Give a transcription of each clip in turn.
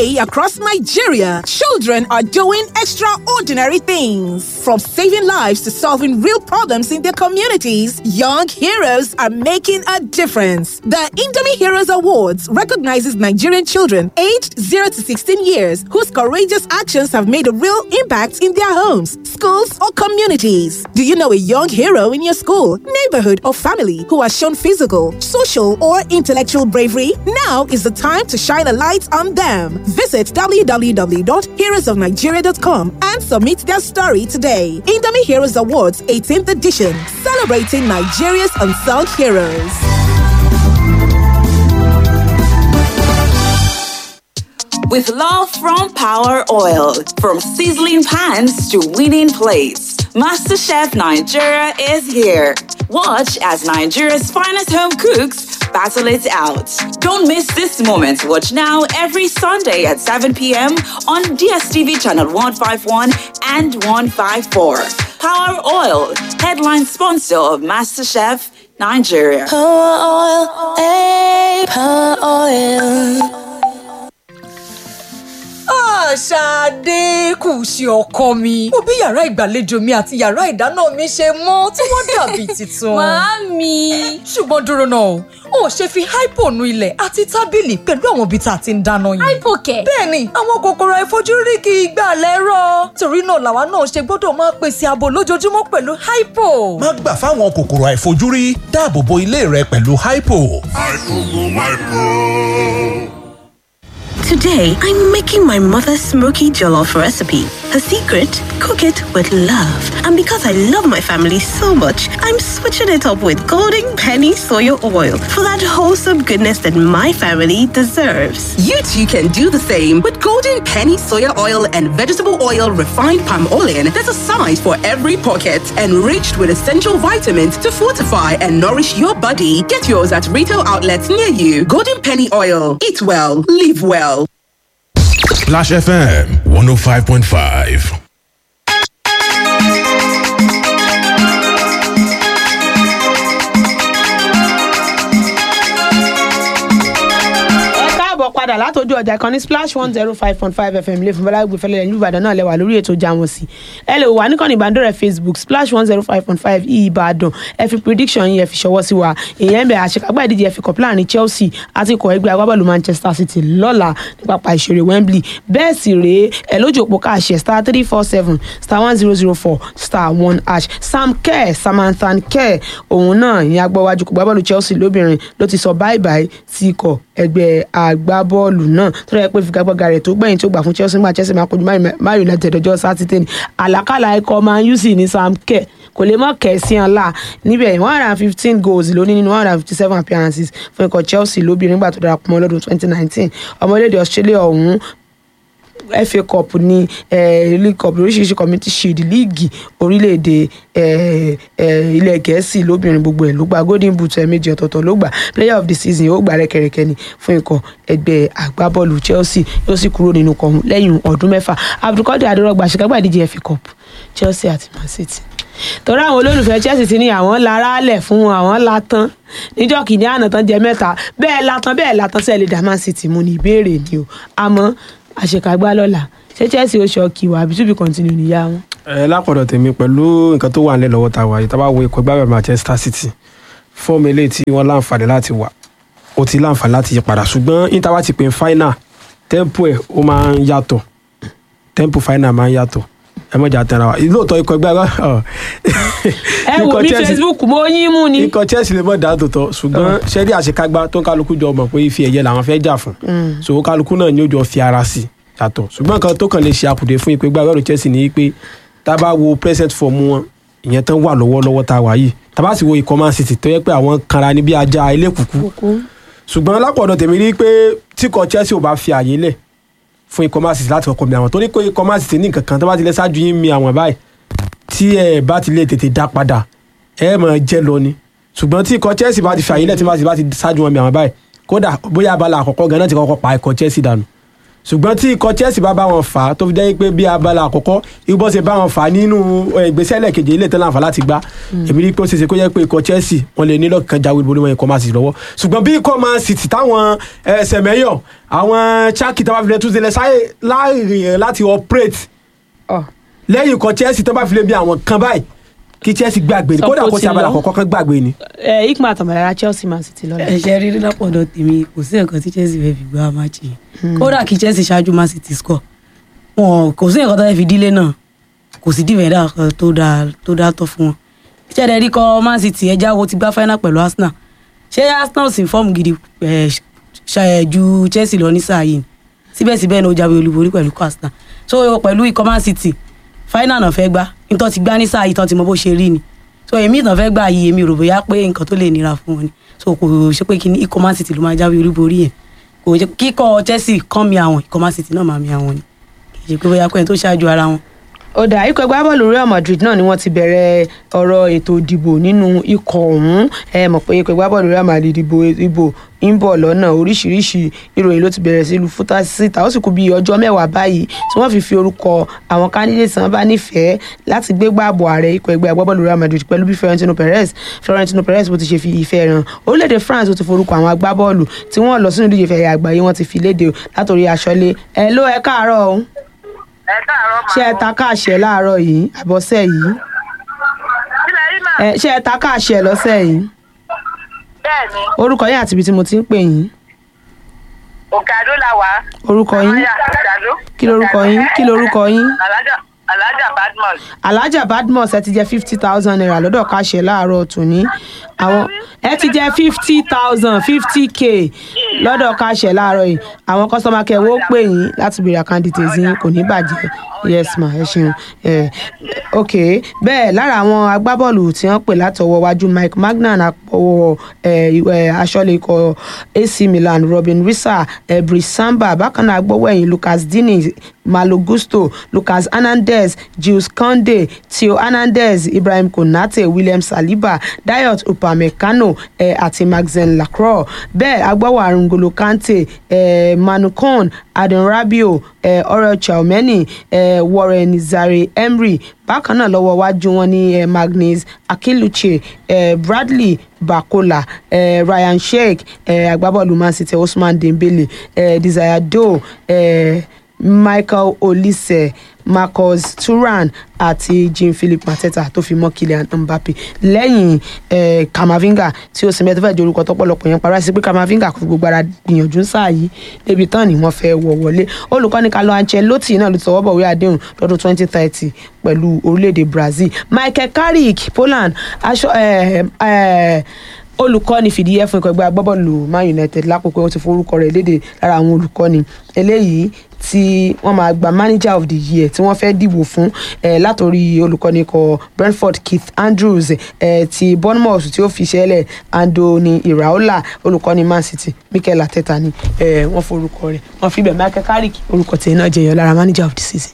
Today, across Nigeria, children are doing extraordinary things. From saving lives to solving real problems in their communities, young heroes are making a difference. The Indomie Heroes Awards recognizes Nigerian children aged 0 to 16 years whose courageous actions have made a real impact in their homes, schools, or communities. Do you know a young hero in your school, neighborhood, or family who has shown physical, social, or intellectual bravery? Now is the time to shine a light on them. Visit www.heroesofnigeria.com and submit their story today. Indomie Heroes Awards 18th edition, celebrating Nigeria's unsung heroes. With love from Power Oil, from sizzling pans to winning plates, MasterChef Nigeria is here. Watch as Nigeria's finest home cooks battle it out. Don't miss this moment. Watch now every Sunday at 7 p.m. on DSTV channel 151 and 154. Power Oil, headline sponsor of MasterChef Nigeria. Power oil, eh, power oil. Ṣadé kù sí ọkọ mi. Mo bí yàrá ìgbàlejò mi àti yàrá ìdáná mi ṣe mọ́ tí wọ́n dàbí tuntun. Màámi. Ṣùgbọ́n dúró náà o, ò ṣe fi hypo nu ilẹ̀ àti tábìlì pẹ̀lú àwọn ibi tá a ti ń dáná yẹn. Hypo kẹ̀. Bẹ́ẹ̀ni, àwọn kòkòrò àìfojúrí kì í gbà lẹ́rọ̀. Torí náà làwa náà ṣe gbọ́dọ̀ máa pèsè ààbò lójoojúmọ́ pẹ̀lú hypo. má gbà fáwọn kòkòrò àìfojúrí dáàbò bo ilé rẹ pẹ̀lú hypo. Today, I'm making my mother's smoky jollof recipe. Her secret? Cook it with love. And because I love my family so much, I'm switching it up with Golden Penny Soya Oil for that wholesome goodness that my family deserves. You too can do the same with Golden Penny Soya Oil and Vegetable Oil Refined Palm Oil. There's a size for every pocket, enriched with essential vitamins to fortify and nourish your body. Get yours at retail outlets near you. Golden Penny Oil. Eat well, live well. Splash FM 105.5. ẹ káàbọ̀ padà látọjú ọjà kan ní splash one zero five point five fm lè fún bọ́lágbé fẹlẹ́ ìlú ìbàdàn náà lẹ́wà lórí ètò jáwọn sí ẹ lè wà níkànnì ìbánidọ́rẹ̀ facebook splash one zero five point five ìbàdàn ẹ fi prediction yín ẹ fi ṣọwọ́ sí wa èèyàn ń bẹ àṣekágbá ìdíje ẹ fi kọ̀pláà ní chelsea àti ikọ̀ ẹgbẹ́ agbábọ́ọ̀lù manchester city lọ́la ní pápá ìṣeré wembley bẹ́ẹ̀ sì rèé ẹ lójú òpó káàṣẹ star three four seven star one zero zero four star one hash sam kerr samantha kerr òun náà ìyẹn agbọ́wájú kò gbábọ́ọ̀lù chelsea lóbìnrin ló ti sọ báyìí báyìí sí ikọ̀ ẹgbẹ́ agbábọ́ọ̀lù náà tó rẹ̀ pé figagbága rẹ̀ tó gbẹ̀yìn tó gbà fún chelsea nígbà chelsea máa kojú man united ọjọ́ sátidé ni àlàkàlà ikọ̀ man u sì ní sam kerr kò lè mọ̀ kẹ̀ sí ọ̀la níbẹ̀ one hundred and fifteen goals ló ní nínú one hundred and fifty seven appearances fún ikọ̀ chelsea lóbìnrin nígbà tó darapọ̀ mọ́ lọ́dún twenty nineteen ọmọlédè australia ọ̀hún fa cup ní eh, league cup lóríṣiríṣi community shield líìgì orílẹ̀-èdè eh, eh, ilẹ̀ gẹ̀ẹ́sì lóbìnrin gbogbo ẹ̀ ló gba golden boot ẹ̀ẹ̀mejì ọ̀tọ̀ọ̀tọ̀ ló gbà player of the season ó gbà rẹ́kẹrẹ́kẹ́ ni fún ikọ̀ ẹgbẹ́ agbábọ́ọ̀lù chelsea yóò sì kúrò nínú kọ̀ọ̀hún lẹ́yìn ọdún mẹ́fà abdulkadir adérọ́gba àṣekágbà ìdíje fa cup chelsea àti man city torí àwọn olólùfẹ́ chelsea ti ní àwọn lára lẹ̀ fún àwọn látán níjọ́ kìíní àná tán jẹ mẹ́ta bẹ́ẹ̀ látán bẹ́ẹ̀ látán sẹ́ẹ̀ lè dá man city mú ní ìbéèrè ni o àmọ́ àṣekágbá lọ́la ṣé chelsea ó ṣọ́ọ̀kì wà àbí túbí continue níyà wọn. ẹ lápọ̀dọ̀ tèmi pẹ̀lú nǹkan tó wà nílẹ̀ lọ́wọ́ ta wà yìí tá a bá wo ikọ̀ ìgbàgbọ́ manchester city fọ́ọ̀mù eléyìí tí wọ́n láǹfààní láti wà ó ti láǹfààní láti yí padà ṣùgbọ́n inter wa ti pè final tempo ẹ̀ ó máa ń yàtọ̀ tempo final máa ń yàtọ̀ ẹ mọ̀jà tẹ̀ra wa lóòótọ́ ikọ̀ ìgbàgbọ́ ẹ wò mí facebook mo yín mú ni. ikọ̀ chelsea lè mọ̀ dá tòótọ́ ṣùgbọ́n ṣẹ́rí àṣekágbá tó ń kálukú jọ mọ̀ pé ife ẹ̀yẹ làwọn fẹ́ jà fún so kálukú náà ni ó jọ fi ara sí i yàtọ̀ ṣùgbọ́n nǹkan tó kàn lè ṣe àkùdé fún ìpè gbàgbọ́dọ̀ chelsea ni pé tá a bá wo present form wọn ìyẹn tán wà lọ́wọ́lọ́wọ́ tá a wà yìí tá a bá sì wo ikọ̀ man city tó yẹ pé àwọn kanra ní bí ajá ilé kùkú ṣùgbọ́n lápọ̀dọ̀ tèmi rí pé tíkọ̀ chelsea ò bá fi àyè lẹ̀ fún ikọ̀ man city láti kọ́kọ́ mi àwọn torí pé ikọ̀ man city ní nǹkan kan tó bá ti lẹ́ ṣáájú yín mi àwọn báyìí tí ẹ bá ti lè tètè dá padà ẹ mọ̀ jẹ́ lọ ni ṣùgbọ́n tí ikọ̀ chelsea bá ti fi àyè lẹ̀ tí man city bá ti ṣáájú wọn mi àwọn báyìí kódà bóyá abala àkọ́kọ́ gan náà ti kọ́kọ́ pa ikọ̀ chelsea dànù ṣùgbọ́n tí ikọ̀ Chelsea bá bá wọn fà á tó fi jẹ́ pé bí abala àkọ́kọ́ ibọ́ ṣe bá wọn fà á nínú eh, ìgbésẹ̀ lẹ́ẹ̀kejì ilé tẹ́lẹ̀ àǹfà láti gbá èmi rí i pé ó ṣe ṣe kó jẹ́ pé ikọ̀ Chelsea wọ́n lè nílò kan jáwé borí wọn ikọ̀ Man City lọ́wọ́ ṣùgbọ́n bí ikọ̀ Man City táwọn ẹsẹ̀ mẹ́yọ̀ àwọn Chaki tó bá fi lè tún sílẹ̀ sáyé láàrin láti operate Ọ̀. lẹ́yìn ikọ̀ Chelsea tó bá fi lè bí àwọn kan báyìí kí Chelsea gbàgbé ni Sọ kódà pé ó kó ti ṣe abala lọ. àkọ́kọ́ kan gbàgbé ni. ẹ ikma àtàmàlára Chelsea Man City lọ́la. ẹ̀ṣẹ̀ rí lápọ̀dọ̀ tèmi kò sí nǹkan tí Chelsea fẹ́ fi gbá máàcì yìí kódà kí Chelsea ṣáájú Man City score wọn kò sí nǹkan tó fẹ́ fi dílé náà kò sí dìvẹ̀dà kan tó dáa tó dáa tọ́ fún wọn ìṣẹ̀lẹ̀ rí kọ́ Man City ẹja wo ti gbá final pẹ̀lú Arsenal ṣé Arsenal sì ń fọ́ọ̀mù gidi ẹ̀, ṣa- ẹ̀, ju Chelsea lọ ní sáà yìí ni? síbẹ̀síbẹ̀ ní ó jáwé olúborí pẹ̀lú ikọ̀ Arsenal so pẹ̀lú ikọ̀ Man City final náà fẹ́ gbá nítorí ti gbá ní sáà yìí tán ti mọ bó ṣe rí ni so èmi ìtàn fẹ́ gbà yìí èmi rò bóyá pé nǹkan tó lè nira fún wọn ni so kò ṣe pé kí ni ikọ̀ Man City ló máa jáwé olúborí yẹn kò ṣe kíkọ́ Chelsea kàn mi àwọn ikọ̀ Man City náà máa mi àwọn ni kì í ṣe pé bóyá pé ẹni tó ṣáájú ara wọn ó dà ikọ̀ ẹgbẹ́ bọ́ọ̀lù Real Madrid náà ni wọ́n ti bẹ̀rẹ̀ ọ̀rọ̀ ètò ìdìbò nínú ikọ̀ ọ̀hún ẹ mọ̀ pé ikọ̀ ẹgbẹ́ bọ́ọ̀lù Real Madrid ìbò ìbò ń bọ̀ lọ́nà oríṣiríṣi ìròyìn ló ti bẹ̀rẹ̀ sí lu fúta síta ó sì kú bí ọjọ́ mẹ́wàá báyìí tí wọ́n fi fi orúkọ àwọn candidate tí wọ́n bá nífẹ̀ẹ́ láti gbégbá ààbò ààrẹ ikọ̀ ẹgbẹ́ agbábọ́ọ̀lù Real Madrid pẹ̀lú bí Florentino Perez Florentino Perez bó ti ṣe fi ìfẹ́ hàn orílẹ̀-èdè France ó ti forúkọ àwọn agbábọ́ọ̀lù tí wọ́n lọ sínú ìdíje ìfẹ̀yà àgbáyé wọ́n ti fi léde látòrí aṣọ́lé ẹ ló ẹ káàárọ̀ o ẹ káàárọ̀ ṣé ẹ ta káàṣẹ láàárọ̀ yìí àbọ̀sẹ̀ yìí sílẹ̀ rí mà ẹ ṣé ẹ ta káàṣẹ lọ́sẹ̀ yìí bẹ́ẹ̀ ni orúkọ yín àti ibi tí mo ti ń pè yín òkè àdó la wà. orúkọ yín Amáyà òkè àdó. kí lorúkọ yín kí lorúkọ yín alájà alájà badmus. alhaja badmus ẹ ti jẹ fifty thousand naira lọ́dọ̀ káṣẹ láàárọ̀ tòní àwọn ẹ ti jẹ fifty thousand fifty k lọ́dọ̀ káṣẹ láàárọ̀ yìí àwọn kọ́sọ́mà kẹwọ́ pè yín láti béèrè àkáǹdìtì yín kò ní bàjẹ́ yes ma ẹ ṣeun ẹ ok bẹ́ẹ̀ lára àwọn agbábọ́ọ̀lù tí wọ́n pè látọwọ́ wájú mike magnan àpọ̀wọ̀ ẹ ẹ aṣọ́lé ikọ̀ ac milan robin risa ẹ brice samba bákan náà agbọ́wọ́ ẹ̀yìn lucas dini malo gusto lucas hernandez jules conde theo hernandez ibrahim konate william saliba dayot upamecano ẹ àti maxen lacroix bẹ́ẹ̀ agbọ́wọ́ arungolo kante ẹ manu con adon rabio ẹ ọrẹ chalmeni ẹ warren zare emery bákan náà lọ́wọ́ wájú wọn ní ẹ magnus akiluche ẹ bradley bakola ẹ ryan sheik ẹ agbábọ́ọ̀lù man city usman dembele ẹ desire doe ẹ michael olise marcus turan àti jean philip mateta tó fi mọ́ kylian mbappe lẹ́yìn eh, kamavinga tí ó sinmi ẹ tó fẹ́ di orúkọ tọ́pọ̀lọpọ̀ yẹn parọ́ sí pé kamavinga kò fi gbogbo ara gbìyànjú sáà yìí débi tán ni wọ́n fẹ́ wọ̀ wọlé olùkọ́ni carlo ancelotti náà ló ti tọwọ́ bọ̀wé àdéhùn lọ́dún twenty thirty pẹ̀lú orílẹ̀-èdè brazil michael carrick poland aṣọ eh, eh, olùkọ́ni fìdíhẹ́ fún ikọ̀ ẹgbẹ́ agbábọ́ọ̀lù man united lápapọ̀ wọn ti forúkọ rẹ̀ léde lára àwọn olùkọ́ni eléyìí tí wọ́n máa gba manager of the year tí wọ́n fẹ́ dìbò fún eh, látòrí olùkọ́ni ikọ̀ brentford keith andrews eh, ti bournemouth tí ó fi ṣẹlẹ̀ andoni iraola olùkọ́ni man city mikel arteta ni eh, wọ́n forúkọ rẹ̀ wọ́n fi bẹ̀ michael carrick orúkọ tiẹ̀ náà jẹyọ lára manager of the season.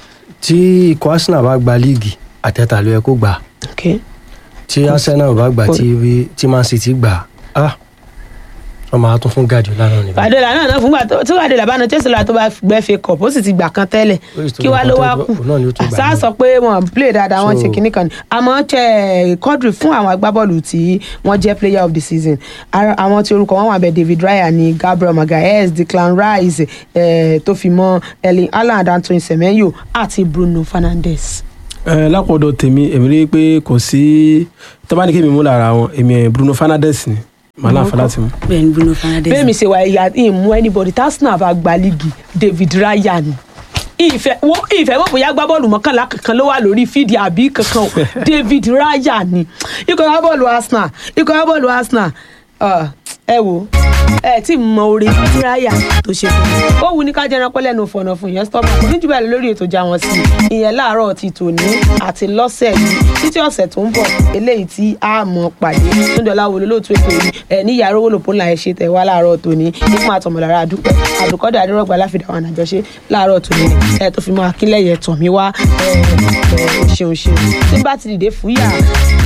tí ikọ̀ arsenal bá gba líìgì àtẹ̀tà ló yẹ kó gbà Okay. tí arsenal bá gbà tí tí man city gbà á wọ́n máa tún fún guardiola náà níbẹ̀. Guardiola náà náà fúngbà tó tí Guardiola bá na Chelsea lọ́la tó bá gbẹ́ fake cup ó sì ti gbà kan tẹ́lẹ̀ Ó sì tún kí gbà wá kan ló wá tẹ́lẹ̀, kù òun náà ni ó tún gbà sáà míì. sọ pé wọn play dáadáa wọn So- ṣe kinní kan ni àmọ́ ṣe Quadri fún àwọn agbábọ́ọ̀lù tí wọ́n jẹ́ player of the season Ara- àwọn tí orúkọ wọn wà bẹ́ẹ̀ David Raya ni Gabriel Magalhaes Declan Rice eh, tó fi mọ́ Erling Haaland Antoine Semenyo àti Bruno Fernandes. ẹ lápọ̀dọ̀ tèmi èmi rí i pé kò sí tọ́ba ní kí mi mú lára wọn èmi ẹ̀ Bruno Fernandes ni màá láǹfà láti mú. bẹ́ẹ̀ ni Bruno Fernandes bẹ́ẹ̀ mi ṣe wà ìyá ìmú anybody tí Arsenal bá gba líìgì David Raya ni ìfẹ́ wo ìfẹ́ wọ́n bóyá gbá bọ́ọ̀lù mọ́kànlá kankan ló wà lórí fídíò àbí kankan o David Raya ni ikọ̀ gbá bọ́ọ̀lù Arsenal ikọ̀ gbá bọ́ọ̀lù Arsenal ah, ẹ wo ẹ tí mọ orí Raya tó ṣe fún mi ó wù ní ká jẹran pẹ́ lẹ́nu fọ̀nà fún ìyẹn stop kò ní jù bẹ́ẹ̀ lọ lórí ètò ìjà wọn sí ìyẹn láàárọ̀ ti tòní àti lọ́sẹ̀ yìí títí ọ̀sẹ̀ tó ń bọ̀ eléyìí tí a mọ̀ pàdé nídọ̀lá wo lólóòtú ètò yìí ẹ ní yàrá owó lòpó ńlá ẹ ṣe tẹ̀ wá láàárọ̀ tòní nípa àtọ̀mọ̀lára àdúpẹ́ àdùkọ́dà adérọ́gba láfìdá wọn àjọṣe láàárọ̀ tòní ẹ tó fi mọ́ akínlẹ̀yẹ tọ̀mí wá ẹ ẹ ṣeun ṣeun tí bá ti dìde fúyà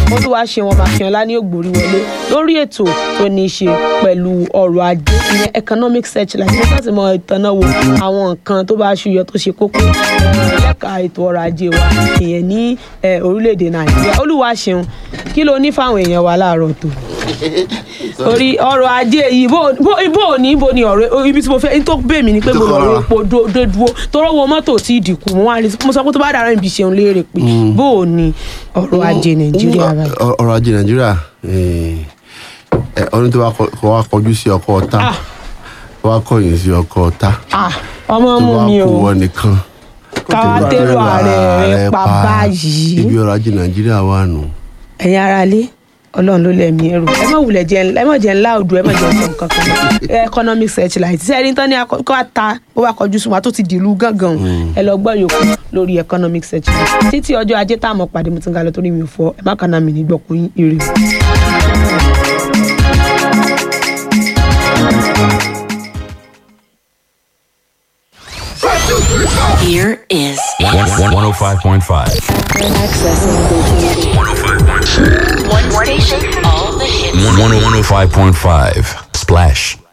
olúwa ṣe wọn mákínọlá ní ògbórí wọlé lórí ètò tó ní í ṣe pẹ̀lú ọrọ̀ ajé ìyẹn economic searchlight ní láti mọ ìtànà wo àwọn nǹkan tó bá ṣúyọ tó ṣe kókó eh, lẹ́ka ètò ọrọ̀ ajé wa ìyẹn ní eh, orílẹ̀-èdè nàìjíríà olúwa ṣeun kí ló ní fáwọn èèyàn wa láàárọ̀ tó orí ọrọ̀ ajé yìí bó bó- bó ní bó ni ọ̀rọ̀ ibi tí mo fẹ́ tó bẹ̀ mí ni pé mo lọ rí epo dó dó dúró tọrọ wo mọ́tò tí ì dínkù mo wá rí mo sọ pé tó bá dára ibi ṣeun léèrè pé bó ní ọrọ̀ ajé nàìjíríà báyìí. Ọ- ọrọ̀ ajé nàìjíríà eh, eh, ọdún tó wá kọ- kọ wá kọjú sí ọkọ ọ̀tá tó wá kọ̀yìn sí ọkọ ọ̀tá Ah, ọmọ tó mú wá mi kú o wọn nìkan káwá tẹ́rù ààrẹ rẹ pa báyìí ibi ọrọ̀ ajé nàìjíríà wà nù. ẹ̀yin ara lé ọlọ́run ló lẹ̀mí ẹrù ẹ má wulẹ̀ jẹ́ ẹ má jẹ́ ńlá òdu ẹ má jẹ́ nǹkan kankan mọ́. economic searchlight ṣe ẹni tán ní akọ- kó wá ta ó wá kọjú sùn wá tó ti dìlú gángan ẹ lọ gbọ́ yòókù lórí economic searchlight títí ọjọ́ ajé tá a mọ̀ pàdé mo ti ń ga lọ torí mi ò fọ ẹ má kàn náà mi ní gbọ̀kú ire. Here is 105.5. one station, all the hits. 105.5. Splash